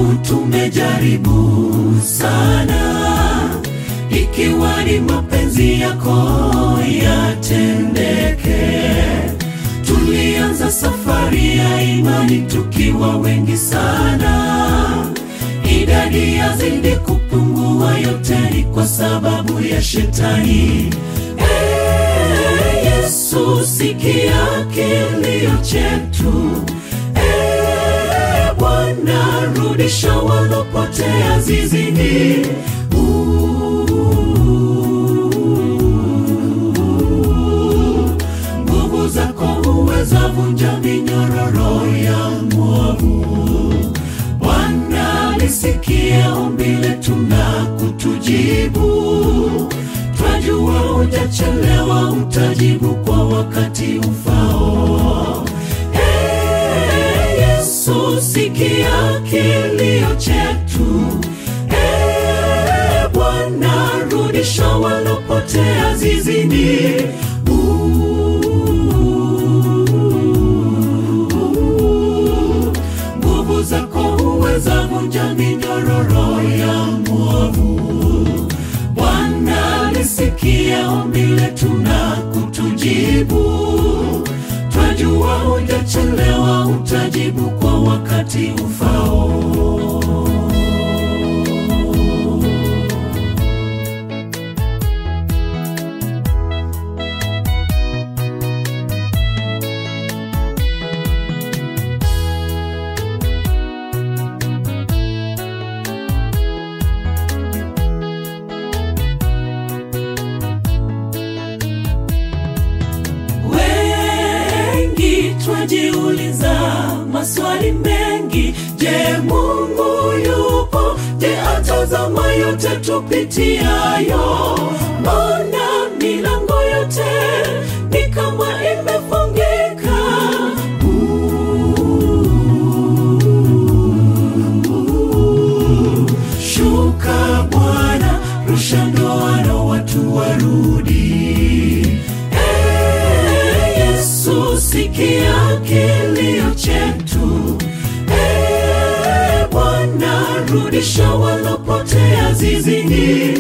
tumejaribu sana, ikiwa ni mapenzi yako yatendeke. Tulianza safari ya imani tukiwa wengi sana, idadi yazidi kupungua, yote ni kwa sababu ya shetani. Ee Yesu, sikia kilio chetu. Ee Bwana, rudisha walopotea zizini. Nguvu zako huweza vunja minyororo ya mwovu. Bwana, lisikie ombi letu na kutujibu. Twajua hujachelewa, utajibu kwa wakati ufao. Ee Yesu, sikia kilio chetu. Ee Bwana, rudisha walopotea zizini. Nguvu zako huweza vunja minyororo ya mwovu. Bwana, lisikie ombi letu na kutujibu. Twajua hujachelewa, utajibu kwa wakati ufao. Wengi twajiuliza maswali mengi. Je, Mungu yupo? Je, atazama yote tupitiayo? Mbona milango yote ni kama imefungika? Shuka Bwana, rusha ndoano, watu warudi. Ee Yesu, sikia kilio chetu. Ee Bwana, rudisha walopotea zizini.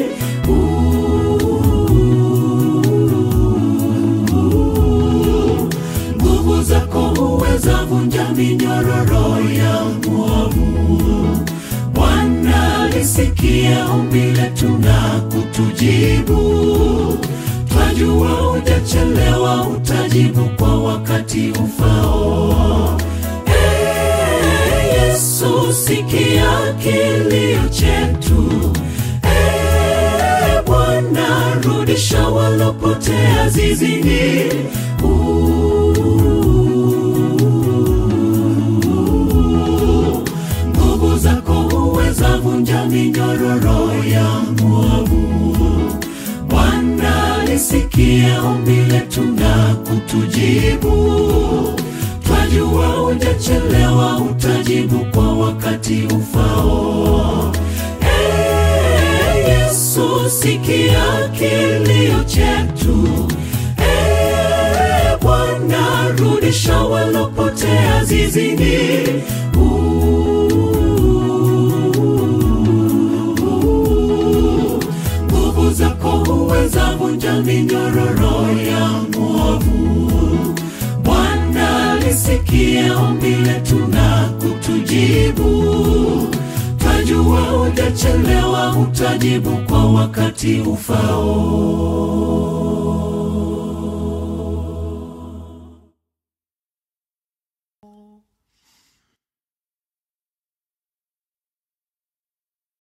Nguvu zako huweza vunja minyororo ya mwovu. Bwana, lisikie ombi letu na kutujibu. Twajua hujachelewa, utajibu kwa wakati ufao. Ee Yesu, sikia kilio chetu. Ee Bwana, rudisha walopotea zizini. Nguvu zako huweza vunja minyororo ya mwovu. Bwana, lisikie ombi letu na kutujibu. Twajua hujachelewa, utajibu kwa wakati ufao. Ee Yesu, sikia kilio chetu. Ee Bwana, rudisha walopotea zizini. Nguvu zako huweza vunja minyororo ya mwovu. Bwana, lisikie ombi letu na kutujibu. Twajua hujachelewa, utajibu kwa wakati ufao.